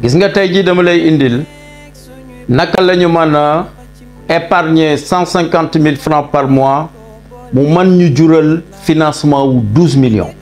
gis nga tey jii dama lay indil naka la ñu mën a épargner cent cinquante mille francs par mois mu mën ñu jural financement wu douze millions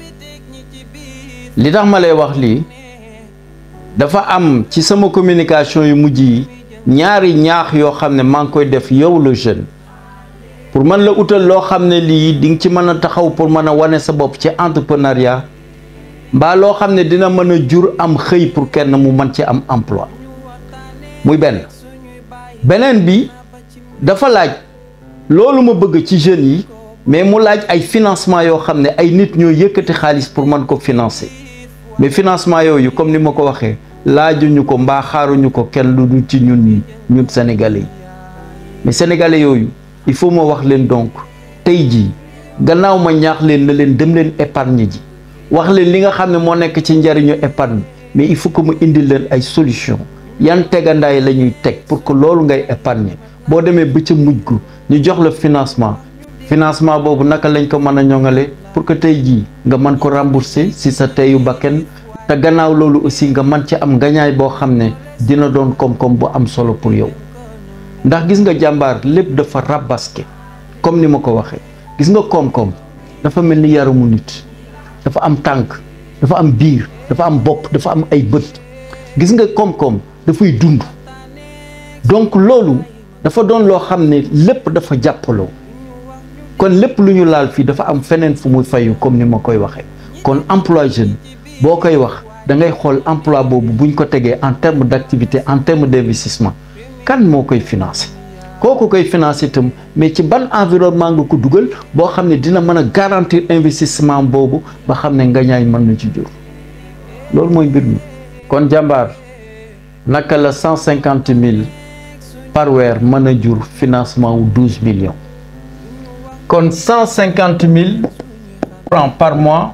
li tax ma lay wax lii dafa am ci sama communication yu mujj yi ñaari ñaax yoo xam ne maa ngi koy def yow le jeune pour mën la utal loo xam ne lii di nga ci mën a taxaw pour mën a wane sa bopp ci entrepreneuriat mbaa loo xam ne dina mën a jur am xëy pour kenn mu mën ci am emploi muy benn beneen bi dafa laaj loolu ma bëgg ci jeunes yi mais mu laaj ay financement yoo xam ne ay nit ñoo yëkkati xaalis pour mën ko financer mais financement yooyu comme ni ma ko waxee laajuñu ko mbaa xaaruñu ko kenn lu dul ci ñun ñi ñun sénégalais yi mais sénégalais yooyu il faut ma wax leen donc tey jii gannaaw ma ñaax leen na leen dem leen épargne ji wax leen li nga xam ne moo nekk ci njariñu épargne mais il faut que mu indil leen ay solution yan tegandaay la ñuy teg pour que loolu ngay épargner boo demee ba ca mujj gu ñu jox la financement financement boobu naka lañ ko mën a ñoŋale pour que tey jii nga mën ko rembourser si sa teyu bakken te gannaaw loolu aussi nga mën ci am ngañaay boo xam ne dina doon koom-koom bu am solo pour yow ndax gis nga jàmbaar lépp dafa rabaske comme ni ma ko waxee gis nga koom-koom dafa mel ni yaramu nit dafa am tànk dafa am biir dafa am bopp dafa am ay bët gis nga koom-koom dafay dund donc loolu dafa doon loo xam ne lépp dafa jàppaloo kon lépp lu ñu laal fii dafa am feneen fu muy fayu comme ni ma koy waxee kon emploi jeune boo koy wax da ngay xool emploi boobu buñ ko tegee en terme d'activité en terme d'investissement kan moo koy financé kooku koy financé itam mais ci ban environnement nga ko dugal boo xam ne dina mën a garantir investissement boobu ba xam ne nga ñaay mën na ci jur loolu mooy mbir mi kon jàmbaar naka la cent cinquante mille par weer mën a jur financement wu douze millions kon cent cinquante mille francs par mois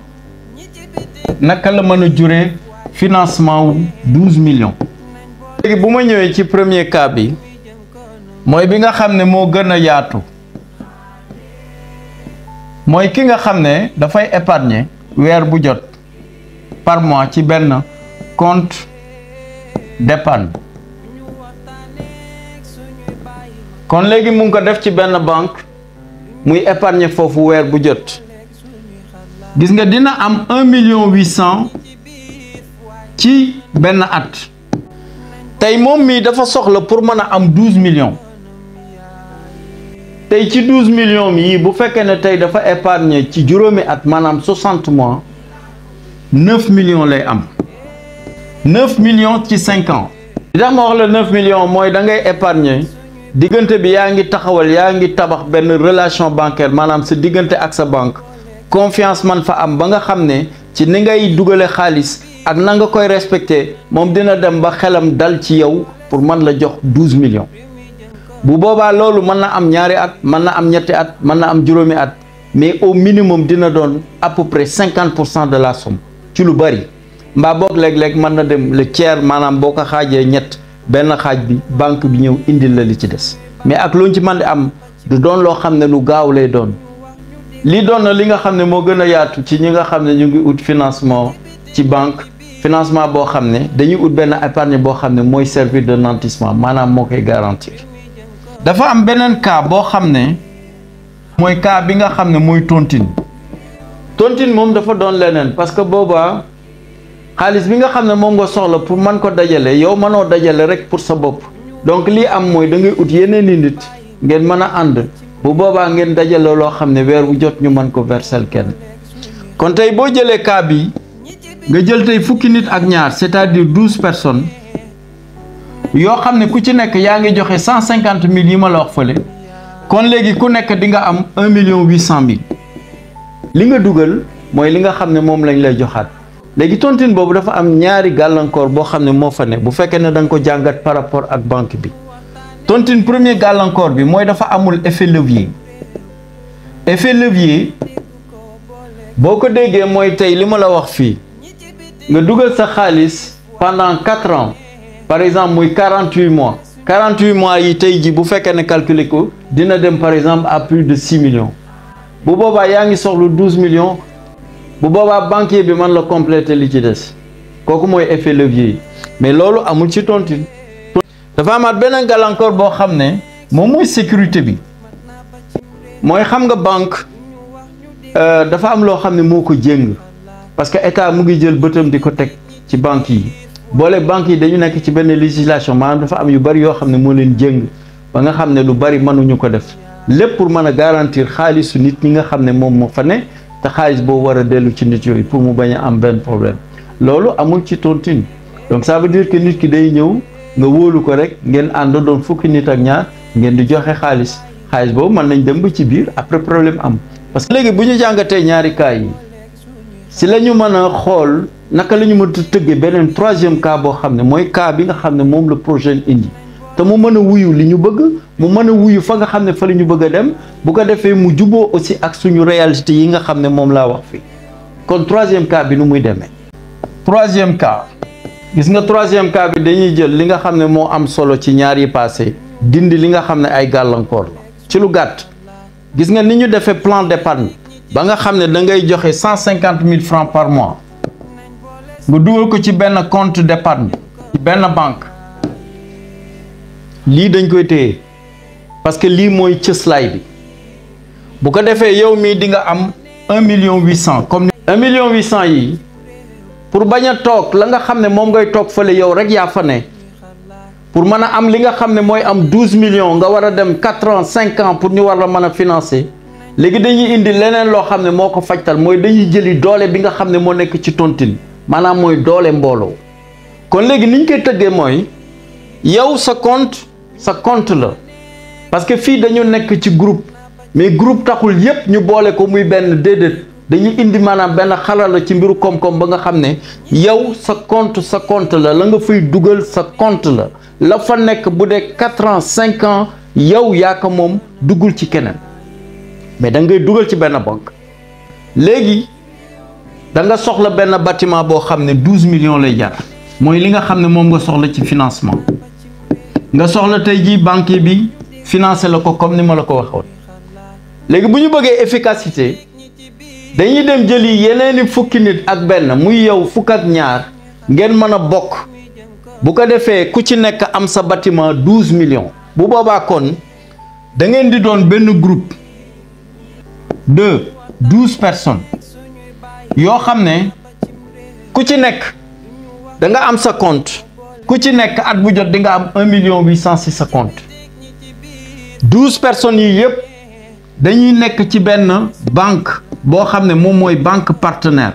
naka la mën a juree financement wu douze millions léegi bu ma ñëwee ci premier cas bi mooy bi nga xam ne moo gën a yaatu mooy ki nga xam ne dafay épargner weer bu jot par mois ci benn compte d'épargne kon léegi mu ngi ko def ci benn banque muy épargner foofu weer bu jot gis nga dina am un million huit cent ci benn at tey moom mii dafa soxla pour mën a am douze millions tey ci douze millions yii bu fekkee ne tey dafa épargner ci juróomi at maanaam soixante mois neuf millions lay am neuf millions ci cinq ans li tax ma wax la neuf millions mooy da ngay épargner diggante bi yaa ngi taxawal yaa ngi tabax benn relation bancaire maanaam sa diggante ak sa banque confiance man fa am ba nga xam ne ci ni ngay dugale xaalis ak na nga koy respecté moom dina dem ba xelam dal ci yow pour mën la jox douze millions bu boobaa loolu mën na am ñaari at mën na am ñetti at mën na am juróomi at mais au minimum dina doon à peu près cinquante pour cent de la somme ci lu bari mbaa boog léeg-léeg mën na dem le tiers maanaam boo ko xaajee ñett benn xaaj bi banque bi ñëw indil la li ci des mais ak luñ ci mën di am du doon loo xam ne lu gaaw lay doon lii doon na li nga xam ne moo gën a yaatu ci ñi nga xam ne ñu ngi ut financement ci banque financement boo xam ne dañuy ut benn épargne boo xam ne mooy servir de nantissement maanaam moo koy garantir. dafa am beneen cas boo xam ne mooy cas bi nga xam ne mooy tontine tontine moom dafa doon leneen parce que boobaa xaalis bi nga xam ne moom nga soxla pour mën ko dajale yow mënoo dajale rek pour sa bopp donc lii am mooy da ngay ut yeneen i nit ngeen mën a ànd bu boobaa ngeen dajale loo xam ne weer bu jot ñu mën ko versel kenn kon tey boo jëlee cas bi nga jël tey fukki nit ak ñaar c'est-à-dire douze personnes yoo xam ne ku ci nekk yaa ngi joxe cent cinquante mille yi ma la wax fële kon léegi ku nekk di nga am un million huit cent mille li nga dugal mooy li nga xam ne moom lañ lay joxaat léegi tontine boobu dafa am ñaari gàllankoor boo xam ne moo fa ne bu fekkee ne da nga ko jàngat par rapport ak banque bi tontine premier gàllankoor bi mooy dafa amul effet levier effet levier boo ko déggee mooy tey li ma la wax fii nga dugal sa xaalis pendant quatre ans par exemple muy quarante huit mois quarante huit mois yi tey ji bu fekkee ne calculer ko dina dem par exemple à plus de six millions bu boobaa yaa ngi soxlu douze millions bu boobaa banquier bi mën la compléter li ci des kooku mooy effet levier yi mais loolu amul ci tontine dafa amaat beneen gàllankoor boo xam ne moom mooy sécurité bi mooy xam nga banque dafa am loo xam ne moo ko jéng parce que état mu ngi jël bëtam di ko teg ci banque yi boole banque yi dañu nekk ci benn législation maanaam dafa am yu bari yoo xam ne moo leen jéng ba nga xam ne lu bari mënuñu ko def lépp pour mën a garantir xaalisu nit ñi nga xam ne moom moo fa ne te xaalis boobu war a dellu ci nit yooyu pour mu bañ a am benn problème loolu amul ci tontine donc ça veut dire que nit ki day ñëw nga wóolu ko rek ngeen ànd doon fukki nit ak ñaar ngeen di joxe xaalis xaalis boobu mën nañ dem ba ci biir après problème am parce que léegi bu ñu jàngatee ñaari cas yi si la ñu mën a xool naka la ñu mën a tëggee beneen troisième cas boo xam ne mooy cas bi nga xam ne moom la projet indi te mu mën a wuyu li ñu bëgg mu mën a wuyu fa nga xam ne fa la ñu bëgg a dem bu ko defee mu juboo aussi ak suñu réalité yi nga xam ne moom laa wax fii kon troisième cas bi nu muy demee troisième cas gis nga troisième cas bi dañuy jël li nga xam ne moo am solo ci ñaar yi passé dindi li nga xam ne ay gàllankoor la ci lu gàtt gis nga ni ñu defee plan d'épargne ba nga xam ne da ngay joxe cent cinquante mille francs par mois nga dugal ko ci benn compte d'épargne ci benn banque lii dañ koy téye parce que lii mooy cëslaay bi bu ko defee yow mii di nga am un million huit cent comme un million huit cent yi pour bañ a toog la nga xam ne moom ngay toog fële yow rek yaa fa ne pour mën a am li nga xam ne mooy am douze millions nga war a dem quatre ans cinq ans pour ñu war la mën a financer léegi dañuy indi leneen loo xam ne moo ko fajtal mooy dañuy jëli doole bi nga xam ne moo nekk ci tontine maanaam mooy doole mbooloo kon léegi ni ñu koy tëggee mooy yow sa compte sa compte la parce que fii dañu nekk ci groupe mais groupe taxul yépp ñu boole ko muy benn déedéet dañuy indi maanaam benn xarala ci mbiru koom-koom ba nga xam ne yow sa compte sa compte la la nga fay dugal sa compte la la fa nekk bu dee quatre ans cinq ans yow yaa ko moom duggul ci keneen mais da ngay dugal ci benn banque léegi da nga soxla benn bâtiment boo xam ne douze millions lay jar mooy li nga xam ne moom nga soxla ci financement nga soxla tey jii banque bi financé la ko comme ni ma la ko waxoon léegi bu ñu bëggee efficacité dañuy dem jëli yeneeni fukki nit ak benn muy yow fukk ak ñaar ngeen mën a bokk bu ko defee ku ci nekk am sa bâtiment douze millions bu boobaa kon da ngeen di doon benn groupe de douze personnes yoo xam ne ku ci nekk da nga am sa compte ku ci nekk at bu jot di nga am un million huit cent si sa compte douze personnes yi yëpp dañuy nekk ci benn banque boo xam ne moom mooy banque partenaire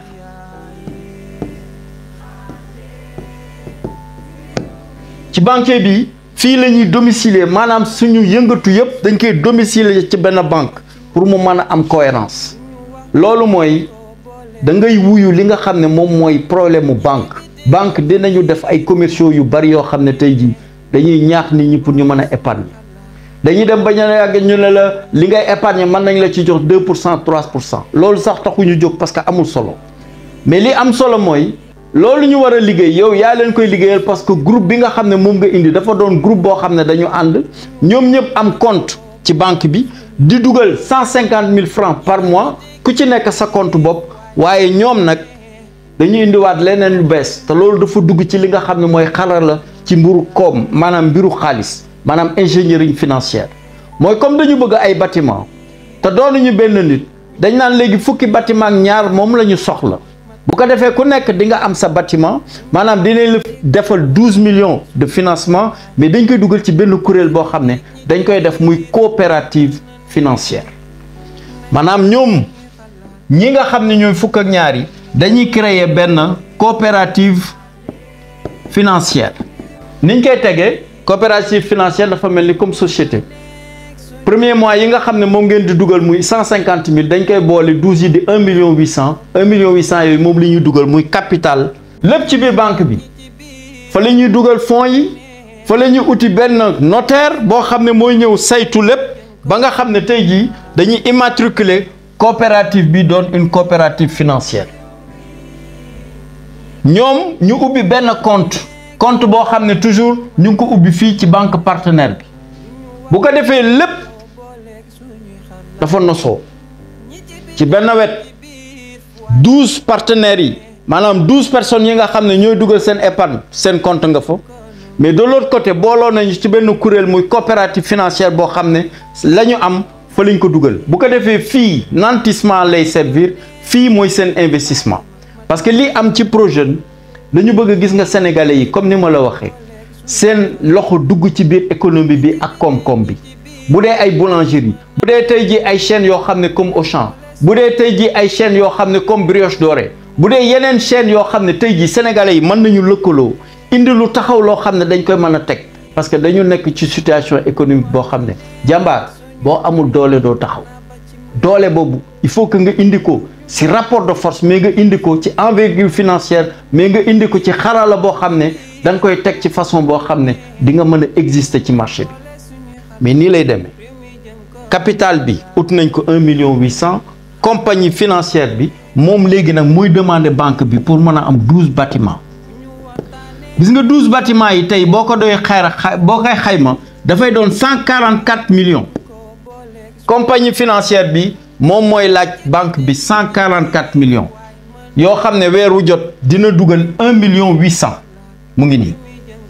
ci banque bi fii la ñuy domicilier maanaam suñu yëngatu yëpp dañ koy domicilier ci benn banque pour mu mën a am cohérence loolu mooy da ngay wuyu li nga xam ne moom mooy problème mu banque banque dinañu def ay commerciaux yu bari yoo xam ne tey jii dañuy ñaax nit ñi pour ñu mën a épargner dañuy dem ba ñu yàgg ñu ne la li ngay épargner mën nañ la ci jox 2 pour cent 3 pour cent loolu sax taxuñu jóg parce que amul solo mais li am solo mooy loolu ñu war a liggéey yow yaa leen koy liggéeyal parce que groupe bi nga xam ne moom nga indi dafa doon groupe boo xam ne dañu ànd ñoom ñëpp am compte ci banque bi di dugal 150 000 francs par mois ku ci nekk sa compte bopp waaye ñoom nag dañuy indiwaat leneen lu bees te loolu dafa dugg ci li nga xam ne mooy xarala ci mbiru koom maanaam mbiru xaalis maanaam ingénierie financière mooy comme dañu bëgg ay bâtiment te doonuñu benn nit dañ naan léegi fukki bâtiment ak ñaar moom la ñu soxla bu ko defee ku nekk di nga am sa bâtiment maanaam dinañ la defal douze millions de financement mais dañ koy dugal ci benn kuréel boo xam ne dañ koy def muy coopérative financière maanaam ñoom ñi nga xam ne ñooy fukk ak ñaar yi dañuy créer benn coopérative financière niñ koy tegee coopérative financière dafa mel ni comme société premier mois yi nga xam ne moom ngeen di dugal muy cent cinquante mille dañ koy boole douze yi di un million huit cent un million huit cent yooyu moom li ñuy dugal muy capital lépp ci biir banque bi fa la ñuy dugal fonds yi fa la ñuy uti benn notaire boo xam ne mooy ñëw saytu lépp ba nga xam ne tey jii dañuy immatriculer coopérative bi doon une coopérative financière ñoom ñu ubbi benn compte compte boo xam ne toujours ñu ngi ko ubbi fii ci banque partenaire bi bu ko defee lépp dafa nosoo ci benn wet douze partenaires yi maanaam douze personnes yi nga xam ne ñooy dugal seen épargne seen compte nga fa mais de l'autre côté booloo nañu ci benn kuréel muy coopérative financière boo xam ne la ñu am fa lañ ko dugal bu ko defee fii nantissement lay servir fii mooy seen investissement parce que li am ci projet dañu bëgg gis nga sénégalais yi comme ni ma la waxee seen loxo dugg ci biir économie bi ak koom-koom bi bu dee ay boulangerie bu dee tey ji ay chaînes yoo xam ne comme Auchan bu dee tey ji ay chaînes yoo xam ne comme Brioche Dorée bu dee yeneen chaînes yoo xam ne tey ji sénégalais yi mën nañu lëkkaloo indi lu taxaw loo xam ne dañ koy mën a teg parce que dañu nekk ci situation économique boo xam ne jàmbaar boo amul doole doo taxaw doole boobu il faut que nga indi ko ci rapport de force mais nga indi ko ci envergure financière mais nga indi ko ci xarala boo xam ne da nga koy teg ci façon boo xam ne di nga mën a exister ci marché bi mais nii lay demee capital bi ut nañ ko un million huit cent compagnie financière bi moom léegi nag muy demander banque bi pour mën a am douze bâtiments gis nga douze bâtiments yi tey boo ko doy xayra boo koy xayma dafay doon cent quarante quatre millions compagnie financière bi moom mooy laaj banque bi cent quarante quatre millions yoo xam ne weer wu jot dina dugal un million huit cent mu ngi nii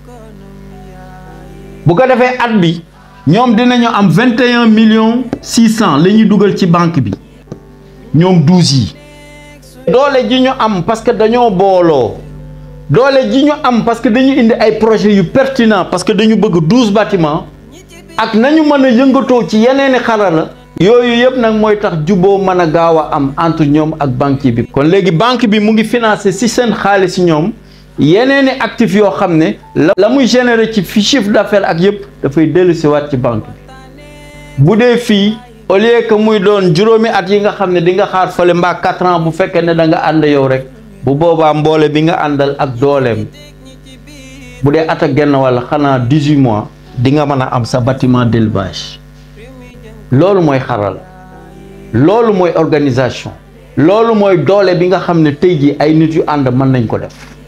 bu ko defee at bi ñoom dinañu am vingt et un millions six cent la ñuy dugal ci banque bi ñoom douze yi doole ji ñu am parce que dañoo booloo doole ji ñu am parce que dañu indi ay projets yu pertinent parce que dañu bëgg douze bâtiments ak nañu mën a yëngatoo ci yeneeni xarala yooyu yëpp nag mooy tax juboo mën a gaaw a am entre ñoom ak banque bi kon léegi banque bi mu ngi financé ci seen xaalis ñoom yeneeni actifs yoo xam ne la muy générer ci fi chiffre d'affaires ak yëpp dafay dellu si waat ci banque bi bu dee fii au lieu que muy doon juróomi at yi nga xam ne di nga xaar fële mbaa quatre ans bu fekkee ne da nga ànd yow rek bu boobaa mboole bi nga àndal ak dooleem bu dee at ak genn walla xanaa dix-huit mois di nga mën a am sa bâtiment d'élevage loolu mooy xaral loolu mooy organisation loolu mooy doole bi nga xam ne tey jii ay nit yu ànd mën nañ ko def